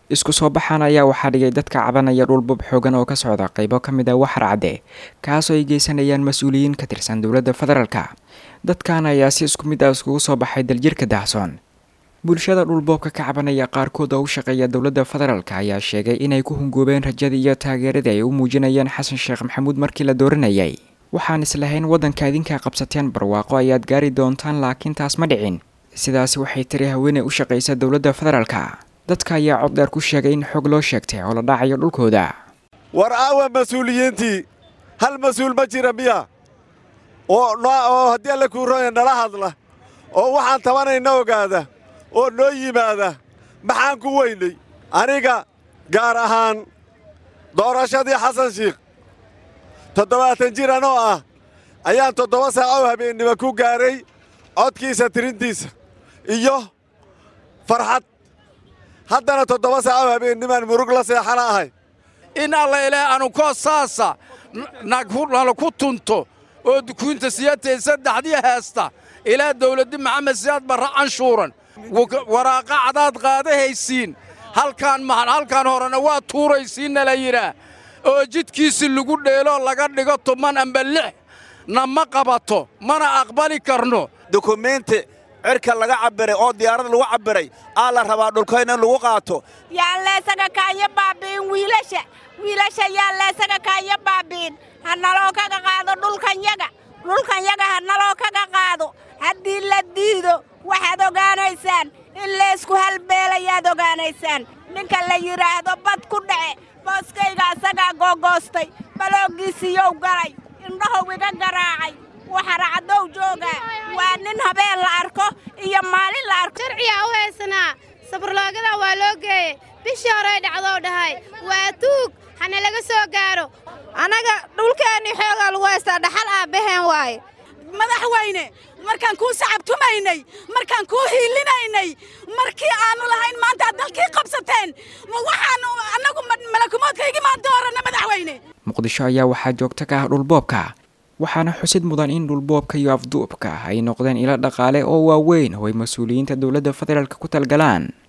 isku soo baxan ayaa waxaa dhigay dadka cabanaya dhulbub xoogan oo ka socda qaybo ka mid ah waxar cadde kaasoo ay geysanayaan mas-uuliyiin ka tirsan dowladda federaalka dadkan ayaa si isku mid ah iskugu soo baxay daljirka dahsoon bulshada dhulboobka ka cabanaya qaarkood oo u shaqeeya dowladda federaalk ayaa sheegay inay ku hungoobeen rajadii iyo taageeradii ay u muujinayaan xasan sheekh maxamuud markii la dooranayay waxaan islahayn waddanka idinkaa qabsateen barwaaqo ayaad gaari doontaan laakiin taas ma dhicin sidaasi waxay tiri haweeney u shaqaysa dowladda federaalka dadka ayaa cod dheer ku sheegay in xog loo sheegtay oo la dhacayo dhulkooda war aawa mas-uuliyiintii hal mas-uul ma jira miya oo haddii alle kuurooya nala hadla oo waxaan tabanayna ogaada oo noo yimaada maxaan ku weynay aniga gaar ahaan doorashadii xasan shiikh toddobaatan jir anoo ah ayaan toddoba saaco habeennimo ku gaaray codkiisa tirintiisa iyo farxad haddana toddoba saaco habeennimaan murug la seexana ahay in alla ilaahay anukoo saasa nala ku tunto oo dukuunta siyatay saddexdii heesta ilaa dawladdi maxamed siyaad barra canshuuran waraaqa cadaad qaadahaysiin halkaan halkaan horena waa tuuraysiinna la yidhaah oo jidkiisi lagu dheeloo laga dhigo tuman amba lix na ma qabato mana aqbali karno dukumeenti cirka laga cabbiray oo diyaarad lagu cabbiray aa la rabaa dhulkayna in lagu qaato yaan leesaga kaanya baabi'in wiilasha wiilasha yaan leesaga kaanya baabi'in ha naloo kaga qaado dhulkanyaga dhulkanyaga ha naloo kaga qaado haddii la diido waxaad ogaanaysaan in leesku halbeelayaad ogaanaysaan ninka la yidhaahdo bad ku dhace booskayga asagaa googoostay balooggiisiiyow galay indhahow iga garaacay waxaracaddow joogaa waa nin habeen la arko iyo maalin la arko sharciyaa u haysanaa sabarloogadan waa loo geeyey bishii horey dhacdou dhahay waa tuug hana laga soo gaaro annaga dhulkeennii xoogaa lagu haystaa dhaxal aabbaheen waaye madaxweyne markaan kuu sacabtumaynay markaan kuu hiilinaynay markii aannu lahayn maanta ad dalkii qabsateen ma waxaannu annagu malakumoodkaygi maan dooranna madaxweyne muqdisho ayaa waxaa joogto ka ah dhulboobka waxaana xusid mudan in dhulboobka iyo afduubka ay noqdeen ilo dhaqaale oo waaweyn oo ay mas-uuliyiinta dowladda federaalk ku talgalaan